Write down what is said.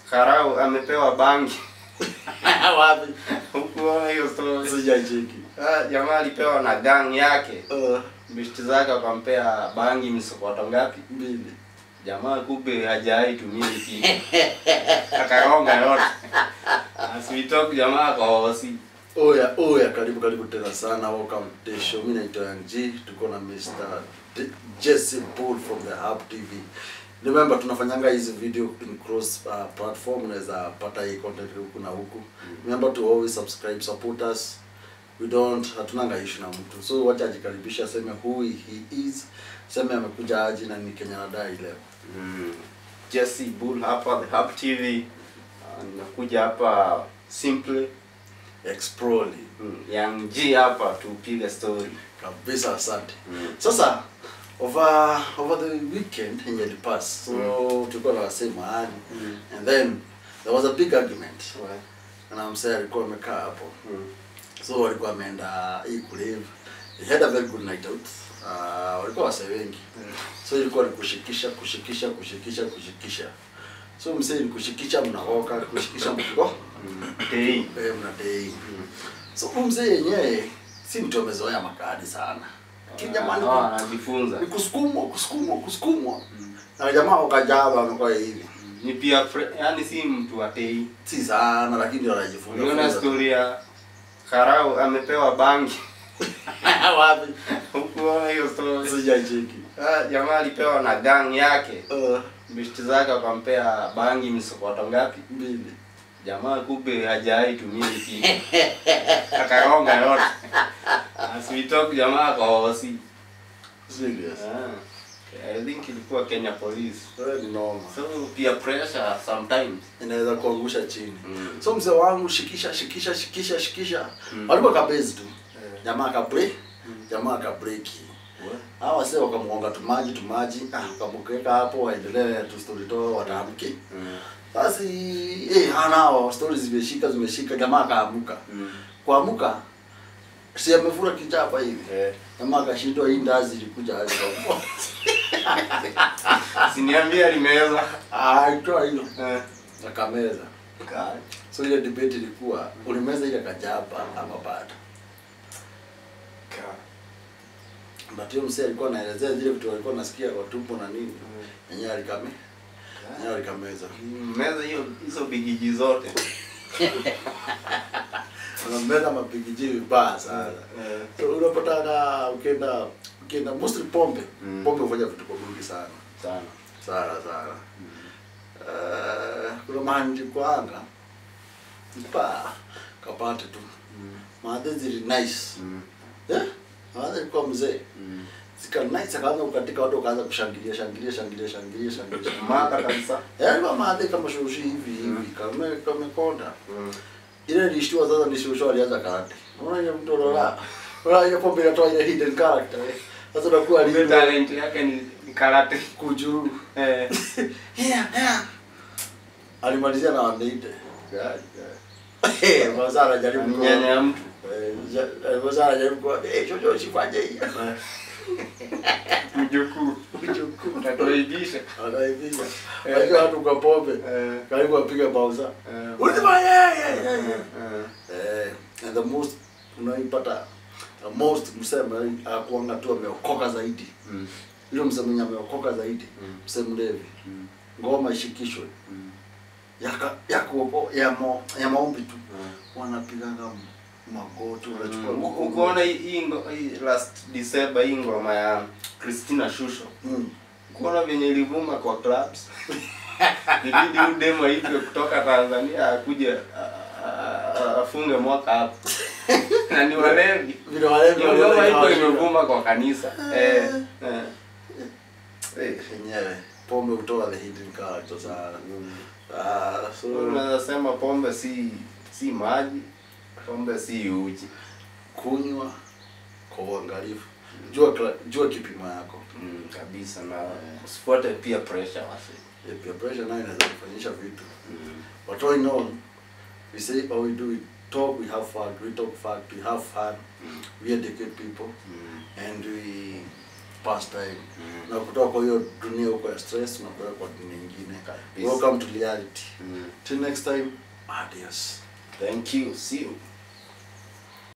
Karau amepewa bangi. Wapi? Hukuona hiyo story? Sijacheki. Ah, jamaa alipewa na gang yake. Uh, Bishti zake wakampea bangi msokoto ngapi? mbili. Jamaa kumbe hajai tumia hii kitu. Akaronga yote. Asitoke jamaa kwa hosi. Oya, oya, karibu karibu tena sana. Welcome to the show. Mimi naitwa Young G. Tuko na Mr. D- Jesse Bull from the Hub TV. Remember tunafanyanga hizi video in cross uh, platform, unaweza pata hii content huku na huku. Remember to always subscribe, support us. We don't hatunanga issue na mtu. So wacha ajikaribisha aseme who he is. Seme amekuja aje na ni Kenya nadai leo. Mm. Jesse Bull hapa The Hub TV. Ah, Nimekuja hapa simply Explore. mm. Young G hapa tupige story. Kabisa asante. Mm. Sasa over over the weekend yenye ilipass so Mm. tulikuwa na wasee mahali Mm. and then there was a big argument Well, na msee alikuwa amekaa hapo mm. so walikuwa wameenda hii kulive they had a very good night out uh, walikuwa wasee wengi so ilikuwa ni kushikisha kushikisha kushikisha kushikisha so msee ni kushikisha mnaoka kushikisha mkiko Mm. Tei. eh mnadei so huyu mzee yenyewe si mtu amezoea makadi sana lakini jamani Ah, anajifunza. ni kusukumwa kusukumwa kusukumwa na jamaa wakajaba amekuwa hivi Ni pia fre- yani si mtu wa tei. si sana lakini ndio anajifunza Uliona funza tu. story ya Karau amepewa bangi. wapi Hukuona hiyo story? sijacheki Ah, jamaa alipewa na gang yake. uh, Bishti zake wakampea bangi msokoto ngapi? mbili Jamaa kumbe hajai tumia hii kitu. Akaronga yote. Asitoke jamaa kwa hosi. serious Ah. I think ilikuwa Kenya Police. wewe ni noma So peer pressure sometimes. inaweza kuangusha chini Mm. so mzee wangu shikisha shikisha shikisha shikisha Mm. walikuwa kabezi tu Eh. jamaa akabre jamaa akabreki hawa wase wakamuonga tumaji tumaji ah, wakamkeka hapo waendelee tu story to wataamki Mm. basi eh hana story zimeshika zimeshika jamaa akaamuka Mm. kuamuka si amefura kichapa hivi Eh. jamaa akashindwa hii ndazi ilikuja aje kwa Siniambia alimeza. ah itoa hiyo Eh. akameza so ile debate ilikuwa ulimeza ile kajapa ama bado but hiyo msee alikuwa anaelezea zile vitu alikuwa nasikia kwa tumbo na nini yenyewe alikame yenyewe alikameza Meza hiyo hizo bigiji zote. unameza mapigiji vibaya sana Eh. so unapatana ukienda ukienda mostly pombe Mm. pombe hufanya vitu kwa mingi sana Sana. sana sana Eh, kuna mahali nilikuanga pa kapate tu maadhe zili nice Mm. eh maadhe ilikuwa mzee Mm. zika nice akaanza kukatika watu wakaanza kushangilia shangilia shangilia shangilia shangilia shangilia. Mada kabisa. eh alikuwa maadhe kama shoshi hivi hivi Mm. kama kamekonda Mm. ile nilishtua sasa ni shoshi alianza karate unaona ile mtu anaona unaona ile pombe inatoa ile hidden character eh. sasa unakuwa Ile alivyo talent yake ni ni karate. kujuru Eh. yeah yeah alimalizia na wameite Gari. Eh, Mwanza anajaribu kwa- Nyanya ya mtu. Eh, ja- eh, Mwanza anajaribu kwa eh chocho usifanye hiyo. Mjukuu. Mjukuu. Utatuaibisha. Anaibiga. Unajua watu kwa pombe. Eh. Karibu apige pauza. Eh. Ulima yeah yeah yeah. Eh. yeah. Eh, and the most unaipata the most msema akuanga tu ameokoka zaidi. Mm. Yule msema mwenye ameokoka zaidi. Mm. Msema mlevi. Mm. Ngoma ishikishwe. Mm. Yaka ya kuopo ya mo, ya maombi tu. Mm. Wanapiganga magoti wanachukua Mm. mkono. Ukoona hii- hii ngo- hii last December hii ngoma ya Christina Shusho. Mm. Kuona venye ilivuma kwa clubs. Ilibidi huyu demo aitwe kutoka Tanzania akuje a- a- a- afunge mwaka hapo. Na ni walevi. Vile wale Hiyo ngoma iko imevuma kwa kanisa. Eh. eh. Eh. yenyewe pombe hutoa the hidden character sana. Mm. Ah, so Unaweza sema pombe si si maji, pombe si uji. kunywa kwa uangalifu. Jua kla- jua kipimo yako. Mm, kabisa na usifuate peer pressure wasi. Yeah, peer pressure nayo inaweza kufanyisha vitu. Mm. But all in all, we say how we do it. Talk, we have fun. We talk fact, we have fun. Mm. We educate people. Mm. And we pastime na kutoka kwa hiyo dunia huko ya stress unakwenda kwa dunia nyingine Kabisa. welcome to reality Mm. till next time adios Thank you. See you.